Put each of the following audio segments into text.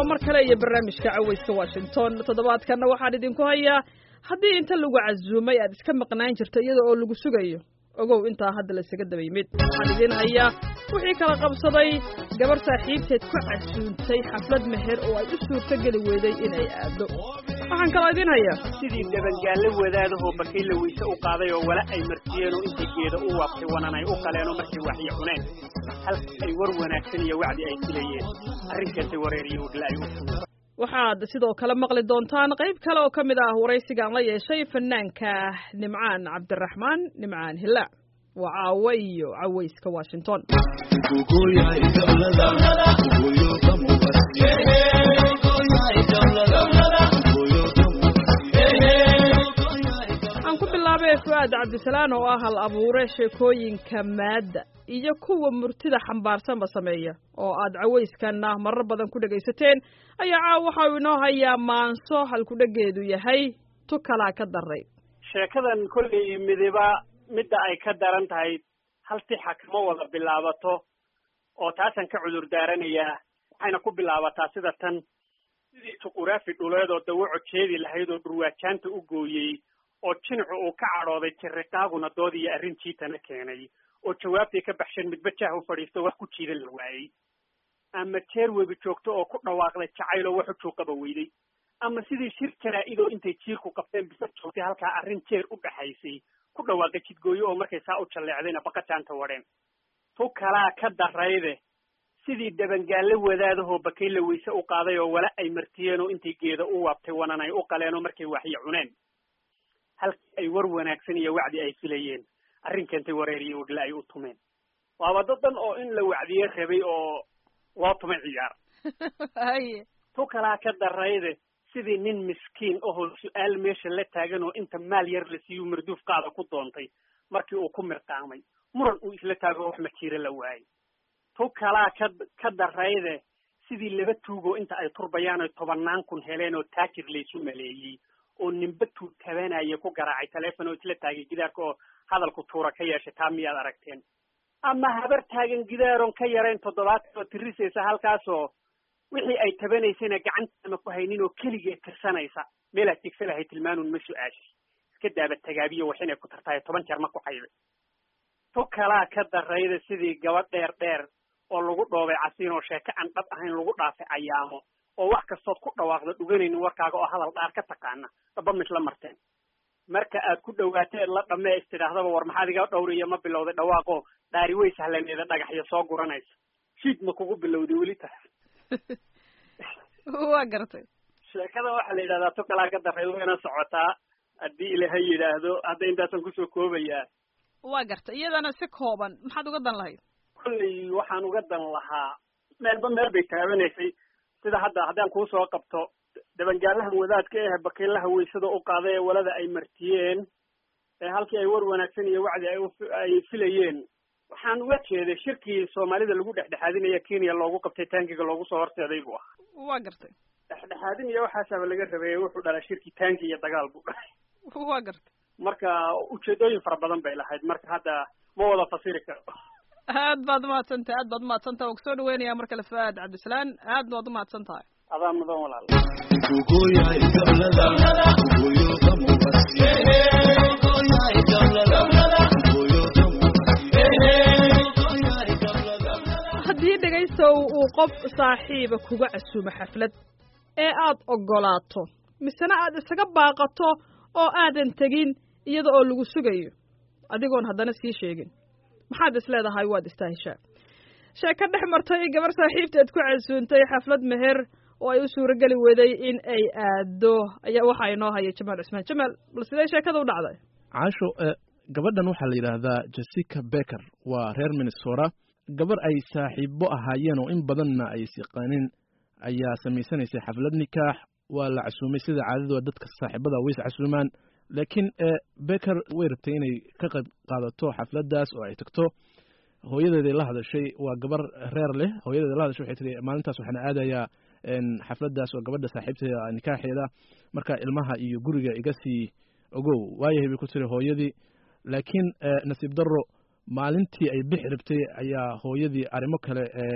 waa mar kale iyo barnaamijka cawayska washington toddobaadkanna waxaan idinku hayaa haddii inta lagu casuumay aad iska maqnaan jirto iyada oo lagu sugayo ogow intaa hadda laysaga daba yimid waxaan idiin hayaa wixii kala qabsaday gabar saaxiibteed ku casuuntay xaflad meher oo ay u suurto geli weyday inay aado waxaan kaloo idiin hayaa sidii dabangaalle wadaadahoo bakayla weyse u qaaday oo wala ay martiyeen oo intay geeda u waabtay wanan ay u qaleenoo markay waxyo cuneen halka ay war wanaagsan iyo wacdi ay filayeen arrinkaasay wareeriyo wadla ay u fumeen waxaad sidoo kale maqli doontaan qayb kale oo ka mid ah waraysigaan la yeeshay fanaanka nimcaan cabdiraxmaan nimcaan hilaac waa caawo iyo cawayska washington aan ku bilaabay fu'aad cabdisalaan oo ah hal abuure sheekooyinka maadda iyo kuwa murtida xambaarsanba sameeya oo aad cawayskanna marar badan ku dhegaysateen ayaa caaw waxa uu inoo hayaa maanso halkudhegeedu yahay tu kalaa ka daray sheekadan kollay midiba midda ay ka daran tahay hal tixa kama wada bilaabato oo taasaan ka cudur daaranayaa waxayna ku bilaabataa sida tan sidii tuquraafi dhuleed oo dawaco jeedi lahayd oo dhurwaajaanta u gooyey oo jinacu uu ka cadhooday jiriqaaguna dood iyo arrin jiitana keenay oo jawaabtay ka baxsheen midba jaah u fadhiisto wax ku jiidan la waayey ama jeer webi joogto oo ku dhawaaqday jacayl oo wax u juuqaba weyday ama sidii shir jaraa-idoo intay jiirku qabteen bisa joogtay halkaa arrin jeer u dhaxaysay ku dhawaaqay jidgooyo oo markay saa u jalleecdayna baqajaanta wadheen tu kalaa ka darayde sidii dabangaalle wadaadahoo bakayla weyse u qaaday oo wala ay martiyeen oo intay geeda u waabtay wanan ay u qaleen oo markay waxyo cuneen halkii ay war wanaagsan iyo wacdi ay filayeen arrin keentay wareeriyo wadla ay u tumeen waaba dad dhan oo in la wacdiye rabay oo loo tumay ciyaar haye tu kalaa ka darayde sidii nin miskiin ahoo su-aal meesha la taagan oo inta maal yar la siiyu marduufkaada ku doontay markii uu ku mirqaamay muran uu isla taago wax majiiro la waayey tu kalaa ka ka darayde sidii laba tuugoo inta ay turbayaan oy tobannaan kun heleen oo taajir laysu maleeyey oo ninba tuug tabanaya ku garaacay taleefon oo isla taagay gidaarka oo hadalku tuura ka yeeshay taa miyaad aragteen ama habar taagan gidaaron ka yarayn toddobaatan oo tirisaysa halkaasoo wixii ay tabanaysayna gacantaama ku haynin oo keligeed tirsanaysa meelaad tigsa lahay tilmaanuun ma su-aashi iska daaba tagaabiyo wax inay ku tartahay toban jeer ma ku xayday tu kalaa ka darayda sidii gabadh dheer dheer oo lagu dhoobay casiin oo sheeko aan dhab ahayn lagu dhaafay ayaamo oo wax kastood ku dhawaaqda dhuganaynin warkaaga oo hadal dhaar ka taqaana dhaba misla marteen marka aad ku dhawaateed la dhammee is tidhaahdaba war maxaad iga dhowriya ma bilowday dhawaaqoo dhaari way sahlaneeda dhagaxyo soo guranaysa shiid ma kugu bilowday weli taas waa gartay sheekada waxaa la yidhahdaa tu kalaa ka daray wayna socotaa haddii ilaahay yidhaahdo hadda intaasaan kusoo koobayaa waa gartay iyadana si kooban maxaad uga dan lahayd kollay waxaan uga dan lahaa meelba meel bay taabanaysay sida hadda haddaan kuusoo qabto dabangaalahan wadaadka eh bakaylaha weysada u qaaday ee walada ay martiyeen ee halkii ay war wanaagsan iyo wacdi ay ay filayeen waxaan uga jeeday shirkii soomaalida lagu dhexdhexaadinaya kenya loogu qabtay taangiga loogu soo horseeday buu ah waa gartay dhexdhexaadin iyo waxaasaaba laga rabeeyey wuxuu dhalaa shirkii taangi iyo dagaal buu dhalay waa gartay marka ujeedooyin fara badan bay lahayd marka hadda ma wada fasiri karo aad baad umahadsantahay aad baad umahadsantahay waa kusoo dhaweynaya mar kale fuaad cabdisalaan aad baad umahadsan tahay adaa mudan walaal haddii dhegaystow uu qof saaxiiba kuga casuumo xaflad ee aad oggolaato misena aad isaga baaqato oo aadan tegin iyada oo lagu sugayo adigoon haddana sii sheegin maxaad is leedahay waad istaahishaa sheeko dhex martay gabar saaxiibteed ku casuuntay xaflad meher oo ay u suuro geli weday in ay aado ayaa waxaa inoo haya jamaal cusmaan jamaal bal sidee sheekada u dhacday caasho gabadhan waxaa la yidhaahdaa jessica becker waa reer minnesota gabar ay saaxiibo ahaayeen oo in badanna ay siqanin ayaa samaysanaysay xaflad nikaax waa la casuumay sida caadadu dadka saaxiibada ways casuumaan laakiin becker way rabtay inay ka qayb qaadato xafladdaas oo ay tagto hooyadeeday la hadashay waa gabar reer leh hooyadeeda la hadashay waxay tiri maalintaas waxaana aadayaa xafladdaas oo gabadha saaxiibteeda nikaaxeeda marka ilmaha iyo guriga iga sii ogow waayahay bay ku tiri hooyadii laakiin nasiib darro maalintii ay bixi rabtay ayaa hooyadii arrimo kale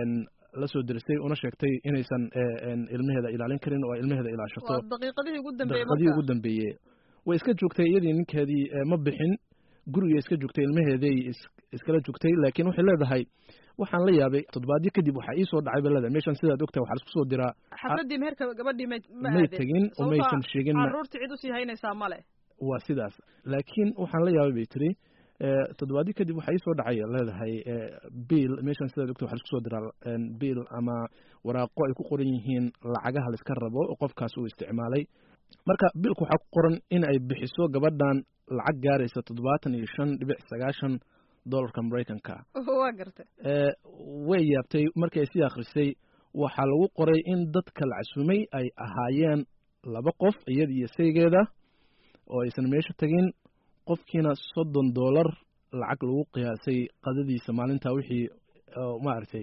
la soo derisay una sheegtay inaysan ilmaheeda ilaalin karin oo ilmaheeda ilaashato daqiiqadihii ugu dambeeyey daqiiqadihii ugu dambeeyey way iska joogtay iyadii ninkeedii ma bixin gurigay iska joogtay ilmaheeday iskala joogtay laakiin waxay leedahay waxaan la yaabay toddobaadyo kadib waxaa ii soo dhacay bay leedahay meeshan sidaad ogtahay waxaa laisku soo diraa xafladdii meherka gabadhii may ma may aadin tegin oo maysan sheegin carruurtii cid usii haynaysaa male waa sidaas laakiin waxaan la yaabay bay tiri toddobaadyo kadib waxaa ii soo dhacay leedahay biil meeshan sidaad ogtahay waxaa laisku soo diraa biil ama waraaqo ay ku qoran yihiin lacagaha laiska rabo oo qofkaas uu isticmaalay marka biilku waxaa ku qoran in ay bixiso gabadhan lacag gaaraysa toddobaatan iyo shan dhibic sagaashan dollarka maraykanka waa gartay way yaabtay markii ay sii akhrisay waxaa lagu qoray in dadka la casuumay ay ahaayeen laba qof iyada iyo saygeeda oo aysan meesha tegin qofkiina soddon dollar lacag lagu qiyaasay qadadiisa maalinta wixii maaragtay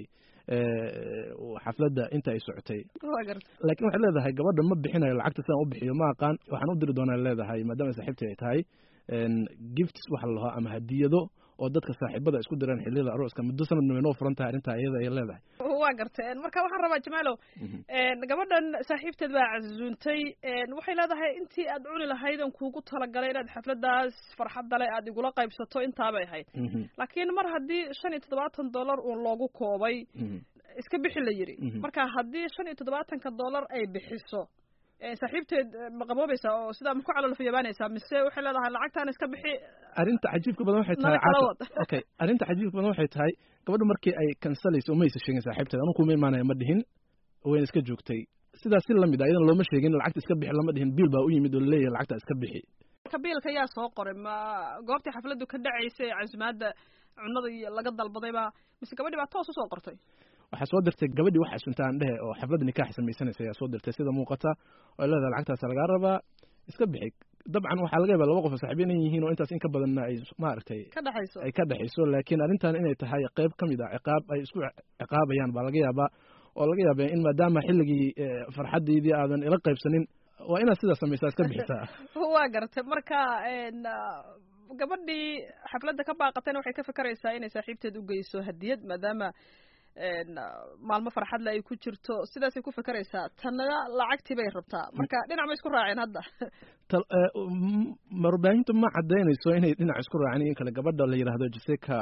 xafladda inta ay socotay waa gartay laakiin waxay leedahay gabadha ma bixinayo lacagta sidaan u bixiyo ma aqaan waxaan u diri doonaa leedahay maadaama saaxiibtii ay tahay gifts waxa la lahaa ama hadiyado oo dadka saaxiibada isku diraan xilliyada arooska muddo sanadna way noo furan tahay arrintaa iyada ay leedahay waa gartay marka waxaan rabaa jamaalow gabadhan saaxiibteed baa casuuntay waxay leedahay intii aad cuni lahayd on kuugu talagalay inaad xafladaas farxadda le aad igula qaybsato intaabay ahayd laakiin mar haddii shan iyo toddobaatan dollar uun loogu koobay iska bixi la yidhi marka haddii shan iyo toddobaatanka dollar ay bixiso saaxiibteed ma qaboobaysaa oo sidaa ma ku calolfayabaanaysaa mise waxay leedahay lacagtaan iska bixi arrinta cajiibka badan waxay tahay kala wad okay arrinta cajiibka badan waxay tahay gabadha markii ay kansalayso uma aysa sheegin saaxiibteed anu kuma imaanaya ma dhihin wayna iska joogtay sidaas si lamid ah iyadana looma sheegin lacagta iska bixi lama dhihin biil baa u yimid oo laleeyahay lacagta iska bixi marka biilka yaa soo qoray ma goobtii xafladdu ka dhacaysay casumaadda cunada iyo laga dalbadayba mise gabadhii baa toos usoo qortay waxaa soo dirtay gabadhii wax xasuntaan dhehe oo xafladda nikaax samaysanaysa ayaa soo dirtay sida muuqata oo leedahay lacagtaasa lagaa rabaa iska bixi dabcan waxaa laga yaaba laba qof oo saaxiibiyan in yihiin oo intaas in ka badanna ay maaragtay ka dhexayso ay ka dhexayso laakiin arrintan inay tahay qayb ka mid ah ciqaab ay isku ciqaabayaan baa laga yaabaa oo laga yaaba in maadaama xilligii farxaddeydii aadan ila qaybsanin waa inaad sidaas samaysaa iska bixisaa waa gartay marka gabadhii xafladda ka baaqatayna waxay ka fikeraysaa inay saaxiibteed u geyso hadiyad maadaama maalmo farxadle ay ku jirto sidaasay ku fikeraysaa tanna lacagtii bay rabtaa marka dhinac ma isku raaceen hadda warbaahintu ma cadaynayso inay dhinac isku raaceen in kale gabadha la yidhaahdo jessica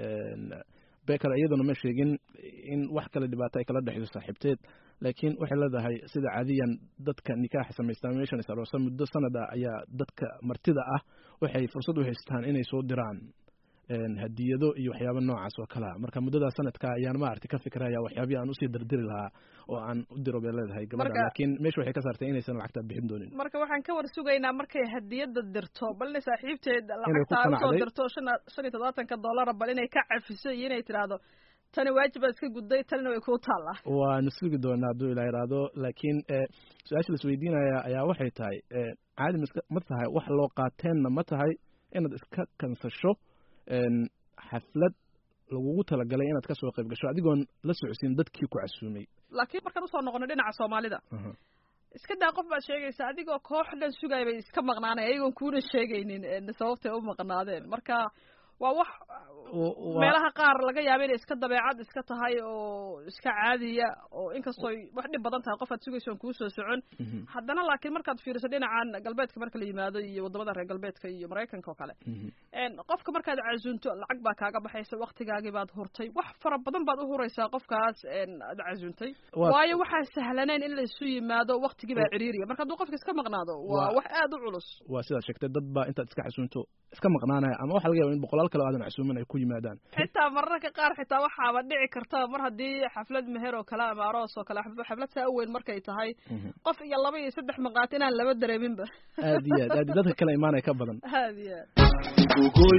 beker iyaduna ma sheegin in wax kale dhibaato ay kala dhexayso saaxiibteed laakiin waxay leedahay sida caadiyan dadka nikaaxa samaystaan meeshan is aroosa muddo sanad ah ayaa dadka martida ah waxay fursad u haystaan inay soo diraan hadiyado iyo waxyaaba noocaas oo kalea marka muddadaas sanadka ayaan maaragtay ka fikiraya waxyaabihi aan usii dirdiri lahaa oo aan u diro bay leedahay gabadha laakiin meesha waxay ka saartay inaysan lacagtaa bixin doonin marka waxaan ka war sugaynaa markay hadiyada dirto bal inay saaxiibteed lacagtaa usoo dirto shan shan iyo toddobaatanka dollara bal inay ka cafiso iyo inay tidhaahdo tani waajibaad iska gudday tanina way kuu taallaa waanu sugi doonaa hadduu ilaa iraado laakiin su-aasha laisweydiinaya ayaa waxay tahay caadi miska ma tahay wax loo qaateenna ma tahay inaad iska kansasho xaflad lagugu talagalay inaad ka soo qayb gasho adigoon la socodsiin dadkii ku casuumay laakiin markaan usoo noqono dhinaca soomaalida iska daa qof baad sheegaysa adigoo koox dhan sugaya bay iska maqnaanay ayagoon kuuna sheegaynin sababtay u maqnaadeen marka waa wax meelaha qaar laga yaaba inay iska dabeecad iska tahay oo iska caadiya oo inkastooy wax dhib badan tahay qof aad sugayso on kuu soo socon haddana laakiin markaad fiiriso dhinacan galbeedka marka la yimaado iyo waddamada reer galbeedka iyo maraykanka oo kale qofka markaad casuunto lacag baa kaaga baxaysa waktigaagii baad hurtay wax fara badan baad u huraysaa qofkaas aad casuuntay waayo waxaa sahlanayn in la isu yimaado waktigii baa ciriiriya marka hadduu qofka iska maqnaado waa wax aad u culus waa sidaad sheegtay dad baa intaad iska casuunto iska maqnaanaya ama waxa laga yaba in boqolaal kale aadan casuumin ay ku yimaadaan xitaa mararka qaar xitaa waxaaba dhici karta mar haddii xaflad meher oo kale ama aroos oo kale xaflad saa u weyn markay tahay qof iyo laba iyo saddex maqaat inaan laba dareeminba aad iyo aad aad dadka kale imaanaya ka badan aad iyo aad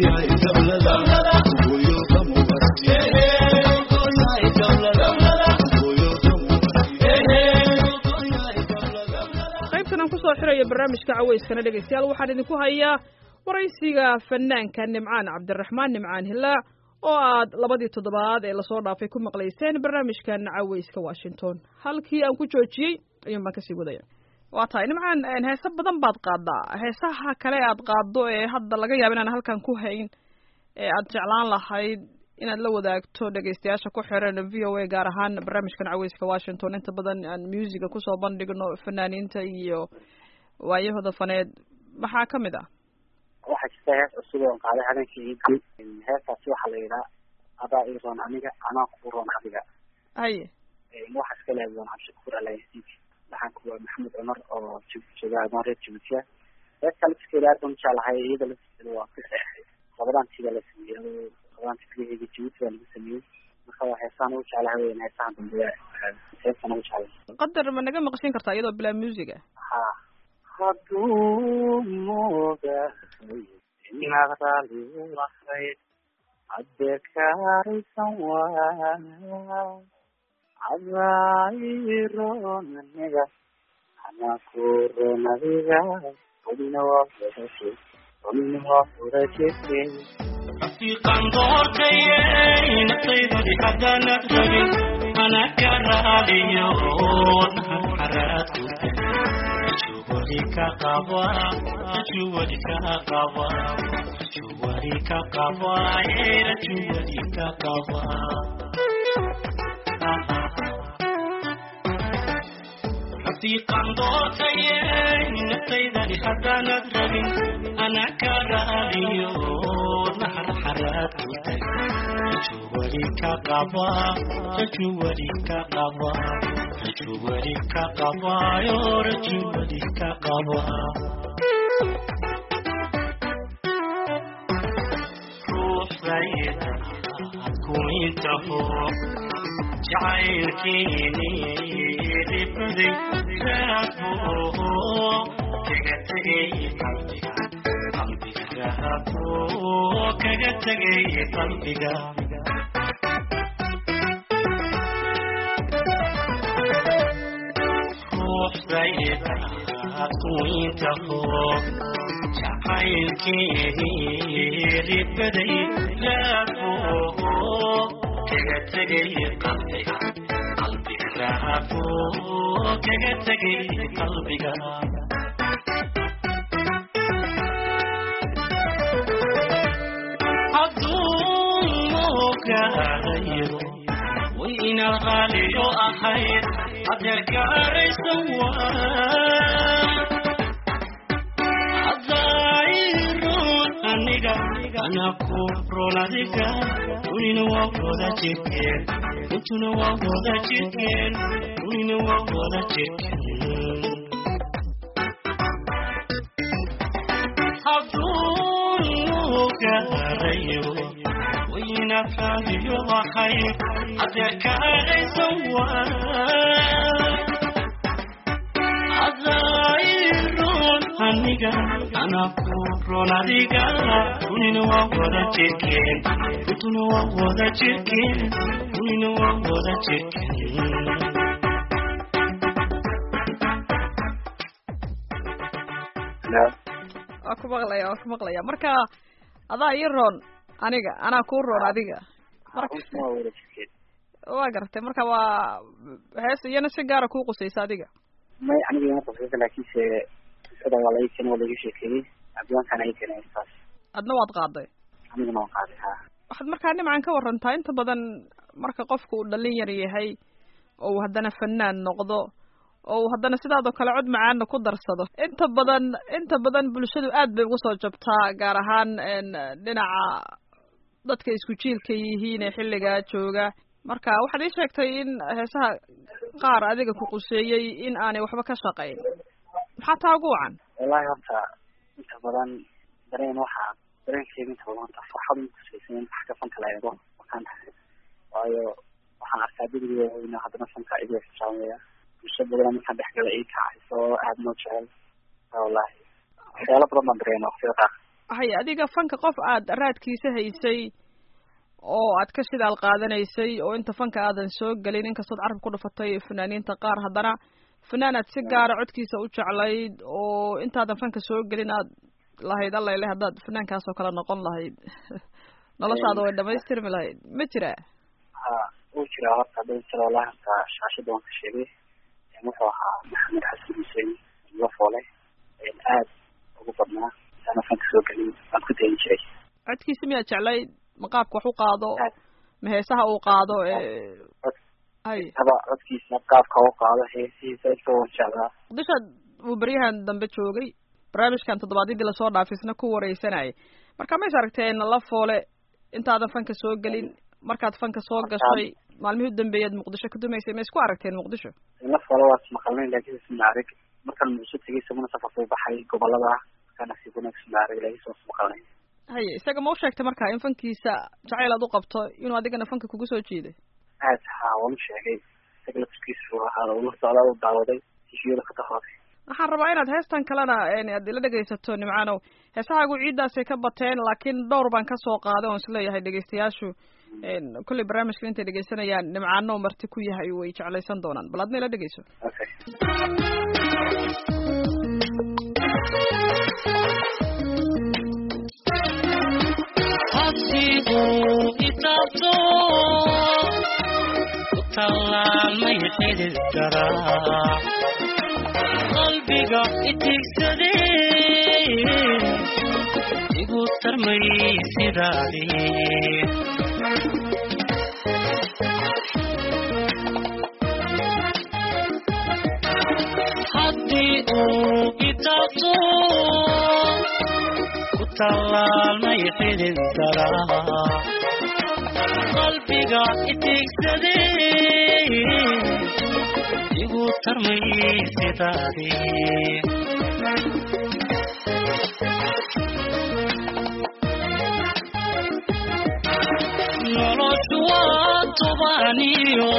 qaybtan aan kusoo xirayo barnaamijka caweyskana dhegaystayaal waxaan idinku hayaa waraysiga fanaanka nimcaan cabdiraxmaan nimcaan hilaac oo aad labadii toddobaad ee lasoo dhaafay ku maqlayseen barnaamijkan caweyska washington halkii aan ku joojiyey ayuun baan kasii wadaya waa tahay nimcaan heese badan baad qaadaa heesaha kale aad qaaddo ee hadda laga yaaba inaan halkan ku hayn ee aad jeclaan lahayd inaad la wadaagto dhegeystayaasha ku xiran v o a gaar ahaan barnaamijkan caweyska washington inta badan aan musica kusoo bandhigno fanaaniinta iyo waayahooda faneed maxaa ka mid ah waxaa jirta hees cusub oon qaaday habeenkii iidgu heestaasi waxaa la yidhaha adaa ii roon aniga anaa kuu roon adiga haye waxaa iska leedahay doon cabdishakuur alayasiid waxaan kuwa maxamed cumar oo jooga adoon reer jabuutiya heesta lafskeeda aad baan ujeclahay iyada lafskeeda waa ka seexay labadaantiga la sameeyey labadaanti kaligeega jabuuti baa lagu sameeyey marka waa heesaan ugu jeclahay weyn heesahan dambe heestan ugu jeclay qadar ma naga maqshin kartaa iyadoo bilaa musica ha hadduu moogahay inaad raali u ahayd haddee kaaraysan waa cadaayiroon aniga anaa ku roon adiga welina waa wadaje welina waa wadajefe rafiiqan doortayey naftaydadi haddaanad rabin ana ka raaliyo naxaraad ku juwali ka qaba juwali ka qaba juwali ka qaba era juwali ka qaba rafiiqan doortayey naftaydadi haddaanad rabin ana ka raaliyo naxaraad ku juwali ka qaba juwali ka qaba rajuwali ka qabayo rajuwali ka qaba ruuxdayda ku intaho jacaylkiini dhibaday raabo kaga tegay qalbiga qalbiga raabo kaga tegay qalbiga ruuxdayda ku intaho jacaylkeedii ribaday laabo kaga tegay qalbiga qalbiga raabo kaga tegay qalbiga hadduu mogaadayo way inaad qaaliyo ahayd adeerkaaraysan waa adayroon aniga anaa ku roon adiga unina waa wada jirkeen untuna waa wada jirkeen unina waa wada jirkeen hadduu gaarayo wayna qaadiyo ahayd adeerkaaraysan waa adayroon aniga anaa ku roon adiga unina waa wada jirkeen untuna waa wada jirkeen unina waa wada jirkeen hello waa ku maqlaya waa ku maqlaya marka adaa ii roon aniga anaa kuu roon adiga marka untuna waa wada jirkeen waa garatay marka waa hees iyana si gaara kuu qusaysa adiga may aniga ima qosaysa laakiinse qisada waa laga keenay waa laga sheekeeyey abdiwaankaan ay keenay heestaas adna waad qaaday anigana waan qaaday ha waxaad markaa nimcan ka warantaa inta badan marka qofku uu dhallin yar yahay oo uu haddana fanaan noqdo oo uu haddana sidaadoo kale cod macaana ku darsado inta badan inta badan bulshadu aad bay ugu soo jabtaa gaar ahaan dhinaca dadka isku jiilka yihiin ee xilligaa jooga marka waxaad ii sheegtay in heesaha qaar adiga ku quseeyey in aanay waxba ka shaqayn maxaa taa ugu wacan wallahi horta inta badan dareen waxaa dareenkeeda inta badan horta farxad ma kusaysan in wax ka fanka la eego wakaan waayo waxaan arkaa degriga weyna haddana fanka igu ixtiraamaya bulsho badan markaan dhexgala ii kacayso oo aad noo jecel wallahi waxyaalo badan baan dareema waqtiyada qaar haya adiga fanka qof aad raadkiisa haysay oo aad ka shidaal qaadanaysay oo inta fanka aadan soo gelin inkastood carab ku dhufatay fanaaniinta qaar haddana fanaan aad si gaara codkiisa u jeclayd oo intaadan fanka soo gelin aad lahayd allayle haddaad fanaankaas oo kale noqon lahayd noloshaada way dhamaystirmi lahayd ma jira ha wuu jiraa horta hadda jira wallahi horta shaashada waan ka sheegay wuxuu ahaa maxamed xasan xuseen lafoole aad ugu badnaa intaana fanka soo gelin waan ku dayin jiray codkiisa miyaad jeclayd maqaabka wax u qaado ma heesaha uu qaado hay haba codkiisa qaabka u qaado heesihiisa inta wan jeclaa muqdisho uu beryahan dambe joogay barnaamijkan toddobaadyadii lasoo dhaafisna ku wareysanayay marka mays aragteen la foole intaadan fanka soo gelin markaad fanka soo gashay maalmihii u dambeeyaad muqdisho ka dumaysay ma isku aragteen muqdisho la foole waa ismaqalnay laakiin ismaarig markaan muqdisho tegay isaguna safarka u baxay gobolada markaan asiguna ismaarig laakiin soo ismaqalnay haye isaga ma u sheegtay marka in fankiisa jacayl aad u qabto inuu adigana fanka kugu soo jiiday aad haa waan u sheegay isaga laftigiisu waxaa ula socdaa u daawaday tishiyada ka dahooday waxaan rabaa inaad heestan kalena aad ila dhegaysato nimcaanow heesahaagu ciiddaasay ka bateen laakiin dhowr baan kasoo qaaday oon isleeyahay dhegaystayaashu kolley barnaamijkan intay dhegaysanayaan nimcaano marti ku yahay way jeclaysan doonaan bal adna ila dhegayso okay habsigu itaabto utallaalmay xidid garaa qalbiga itigsadee igu tarmay sidaadii haddii uu itaabto ku tallaalmay xidid garaa qalbiga itigsadee igu tarmay sidaadii noloshu waa tobaniyo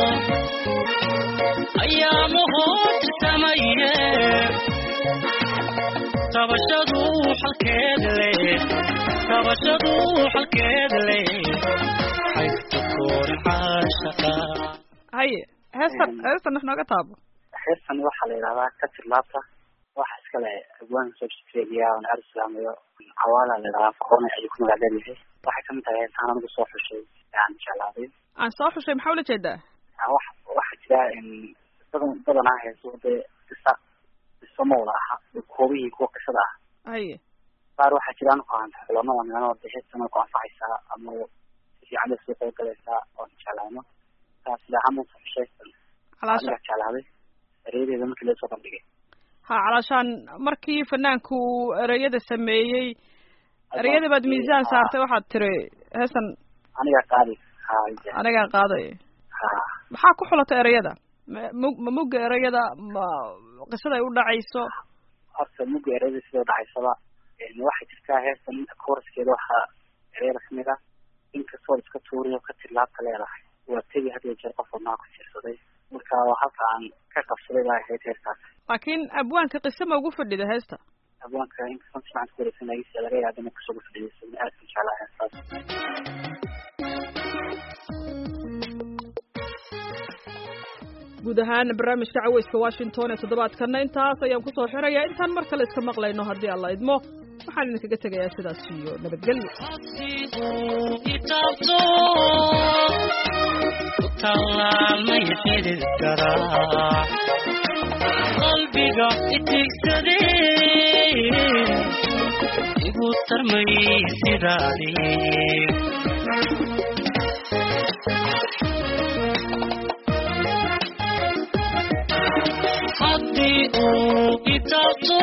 ayaamahood samaye tabashadu xalkeed leh tabashadu xalkeed leh xaygta koori caashaqa haye heestan heestan wax nooga taabo heestan waxaa la yidhahdaa katir laabta waxa iskale abwaanka soo australia on arislaamayo cawaala la yidhahdaa koone ayuu ku magac leeyahay waxay kamid tahay heestaan anigu soo xushay aan jeclaaday aan soo xushay maxaa ula jeedaa wax waxaa jira badan badanaa heeso dee qisa qiso mawla aha koobihii kuwa qisada ah haye qaar waxaa jira anu kuhanta xulano oo niman de heestan ku anfacaysaa ama si fiican bay soo qayb galaysaa oon jeclaano saas ilaahaan baan soo xushay calaasha aniga jeclaaday ereyadeeda markii laga soo bandhigay ha calaashaan markii fanaanku uu ereyada sameeyey ereyada baad miisaan saartay waxaad tiri heestan aniga qaadi ha anigaa qaaday ha maxaa ku xulatay ereyada ma mug ma mugga ereyada ma qisada ay u dhacayso horta mugga ereyada sidoo dhacaysaba waxay jirtaa heestan inta kooraskeeda waxaa ereyada kamid ah inkastoo iska tuuriyo ka tilaabta leedahay waa tegi had iyo jeer qof wadnaha ku jirsaday marka halka aan ka qabsaday baa ahayd heestaas laakiin abwaanka qise ma ugu fadhida heesta abwaanka inkastoo si fiican ku wareegsanaysa laga yaaba inay kusoo gufadhiyeysa aad ku jeclaa heestaas guud ahaan barnaamijka caweyska washington ee toddobaadkana intaas ayaan kusoo xirayaa intaan mar kale iska maqlayno haddii alla idmo waxaan idinkaga tegayaa sidaas iyo nabadgelyo habsigu itaabto ku tallaalmay xidid garaa qalbiga itigsadee igu tarmay sidaadii haddii uu itaabto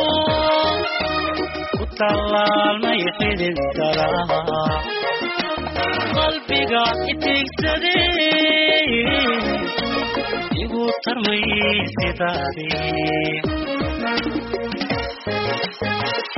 ku tallaalmay xidid garaa qalbiga itigsadee igu tarmay sidaadii